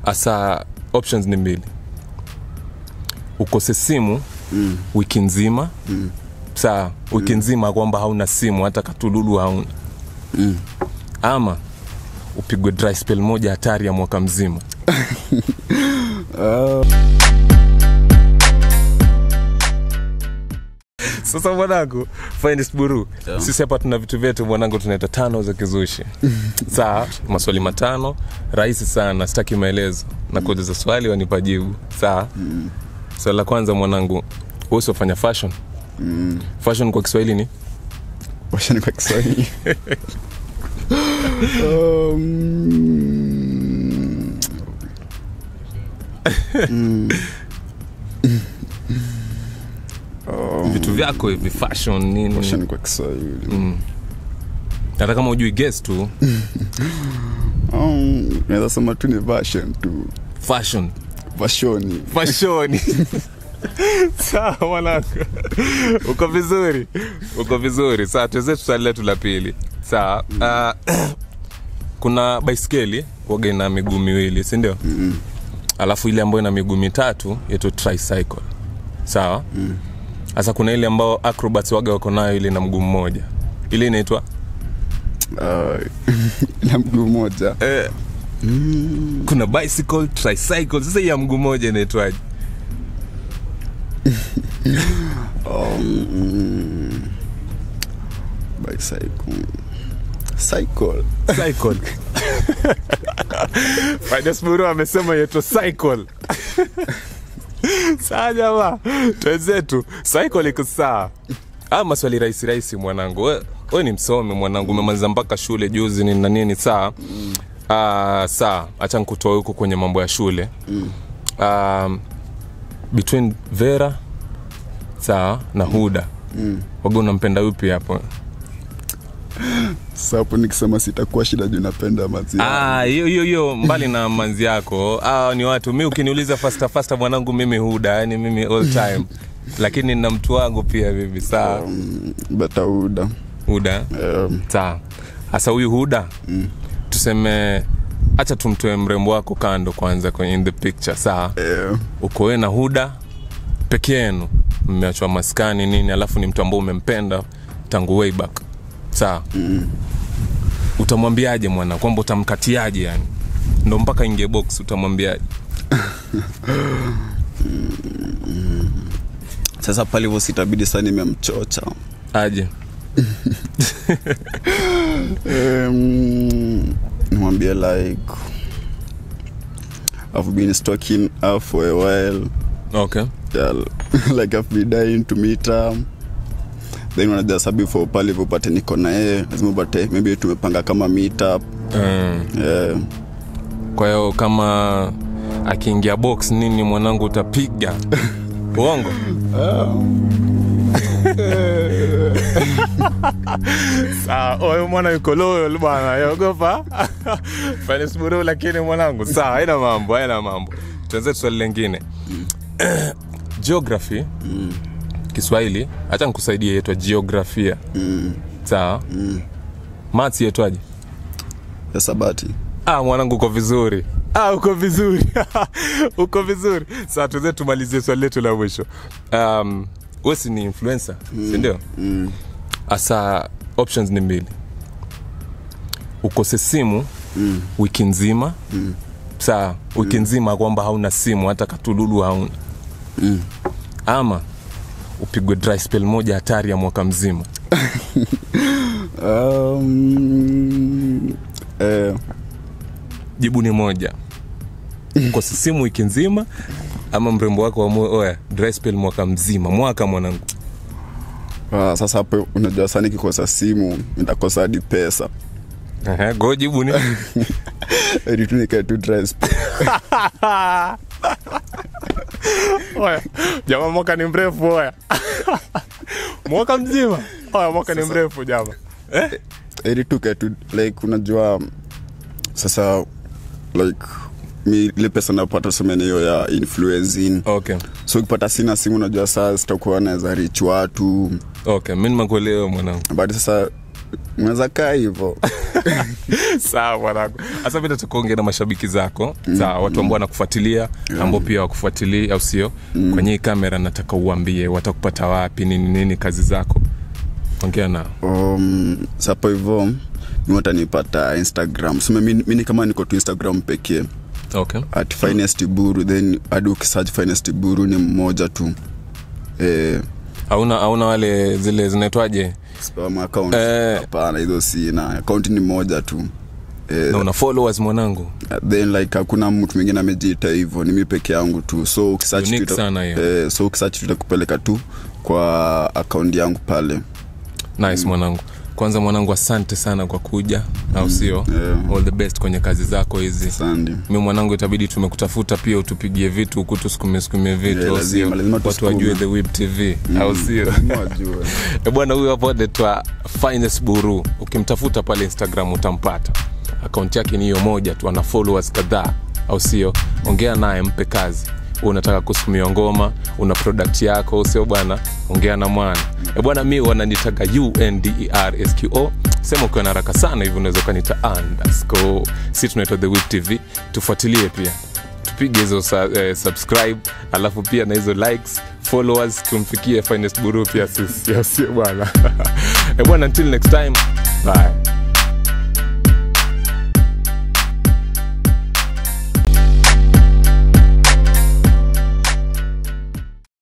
hasa options ni mbili ukose simu mm. wiki nzima mm. saa wiki nzima kwamba hauna simu hata katululu hauna Mm. ama upigwe dry spell moja hatari ya mwaka mzima Ah, sasa mwanangu finest buru Yeah. sisi hapa tuna vitu vyetu mwanangu tunaita tano za kizushi saa maswali matano rahisi sana sitaki maelezo na kuuliza swali wanipa jibu saa swali la kwanza mwanangu usiofanya fashion mm. fashion kwa kiswahili ni washani kwa kiswahili um, mm. um, vitu vyako hivi fashion nini washani kwa kiswahili mm. hata kama ujui guess tu um, naweza sema tu ni version tu fashion vashoni fashoni sawa mwanangu uko vizuri uko vizuri sawa tuwezetu swali letu la pili sawa uh, kuna baiskeli waga ina miguu miwili sindio mm. alafu ile ambayo ina miguu mitatu yetu tricycle sawa sasa kuna ile ambao acrobats waga wako nayo ile na mguu mmoja ile inaitwa uh, na mguu moja eh, mm. kuna bicycle tricycle sasa hii ya mguu mmoja inaitwaje um, bicycle cycle cycle Fidesburu amesema yetu cycle saa jamaa twenzetu cycle iko saa aa maswali rahisi rahisi mwanangu we, we ni msomi mwanangu umemaliza mpaka shule juzi ni na nini saa Ah, saa hacha nkutoa huko kwenye mambo ya shule um, between vera saa na huda mm. waga unampenda upi hapo Sasa hapo nikisema sitakuwa shida juu napenda maziwa Ah, hiyo hiyo hiyo mbali na manzi yako ah, ni watu mi ukiniuliza fasta fasta mwanangu mimi huda yani mimi all time lakini na mtu wangu pia vivi saa um, batauda huda um, saa hasa huyu huda mm. tuseme hacha tumtoe mrembo wako kando kwanza kwenye in the picture saa eh, uko we na huda peke yenu mmeachwa maskani nini alafu ni mtu ambao umempenda tangu way back saa mm. utamwambiaje mwana kwamba utamkatiaje yani ndo mpaka ingie box utamwambiaje sasa pale hivyo sitabidi saa nimemchocha aje um, nimwambie like I've been stalking her for a while okay yeah, like I've been dying to meet her then unajua sa before pale hivyo upate niko na yeye lazima upate maybe tumepanga kama meet up mm. yeah. kwa hiyo kama akiingia box nini mwanangu utapiga uongo sawa huyu mwana yuko loyal bwana yogopa fanisburu lakini mwanangu sawa haina mambo haina mambo tuanze swali lengine geography mm. kiswahili hacha nikusaidie yetwa jiografia Mm. sawa Mm. mats yetwaje ya sabati ah, mwanangu uko vizuri ah, uko vizuri uko vizuri saa tuweze tumalizie swali letu la mwisho um, wesi ni influencer mm. sindio mm. hasa options ni mbili ukose simu Mm. wiki nzima Mm. saa wiki nzima kwamba hauna simu hata katululu hauna Mm. ama upigwe dry spell moja hatari ya mwaka mzima Um, eh, jibu ni moja ukose simu wiki nzima ama mrembo wako wamue oya dry spell mwaka mzima mwaka mwanangu ah, sasa hapo unajua saa nikikosa simu nitakosa hadi pesa Ehe, go jibu ni Hadi tu nikae tu dry spell. oya jama mwaka ni mrefu oya mwaka mzima oya mwaka ni mrefu jama eh? Hadi tu kae tu like unajua sasa like mi ile pesa napata semene hiyo ya influencing okay so ukipata sina simu unajua saa sitakuwa naweza rich watu okay mi nimekuelewa mwanangu but sasa unaweza kaa hivo sawa mwanangu hasa vile tukuongea na mashabiki zako sawa watu ambao wanakufuatilia ambao pia wakufuatilia au sio kwenye hii kamera nataka uambie watakupata wapi nini nini kazi zako ongea nao um, sapo hivo mi watanipata instagram sema mi, mi ni kama niko tu instagram pekee okay at finest buru then hadi ukisearch finest buru ni mmoja tu eh, hauna hauna wale zile zinaitwaje spam account Eh. hapana hizo sina account ni moja tu eh, na una followers mwanangu then like hakuna mtu mwingine amejiita hivyo ni mi peke yangu tu so ukisearch Unique tu ita- sana hiyo. eh, so ukisearch tutakupeleka tu kwa akaunti yangu pale nice mwanangu kwanza mwanangu asante sana kwa kuja au sio yeah. all the best kwenye kazi zako hizi sandi mi mwanangu itabidi tumekutafuta pia utupigie vitu huku tusukume sukume vitu Yeah, au lazima, sio lazima watu tusukume. wajue the Whip tv au sio wajue E bwana huyu hapo anaitwa finest buru ukimtafuta pale instagram utampata akaunti yake ni hiyo moja tu ana followers kadhaa au sio ongea naye mpe kazi Wewe unataka kusukumiwa ngoma una product yako sio bwana ongea na mwana e bwana mi wananitaga undersqo sema ukiwa na haraka sana hivi unaweza ukanita underscore si tunaitwa the Whip tv tufuatilie pia tupige hizo sa, eh, subscribe alafu pia na hizo likes followers tumfikie finest buru pia sisi au sio bwana Eh, bwana until next time bye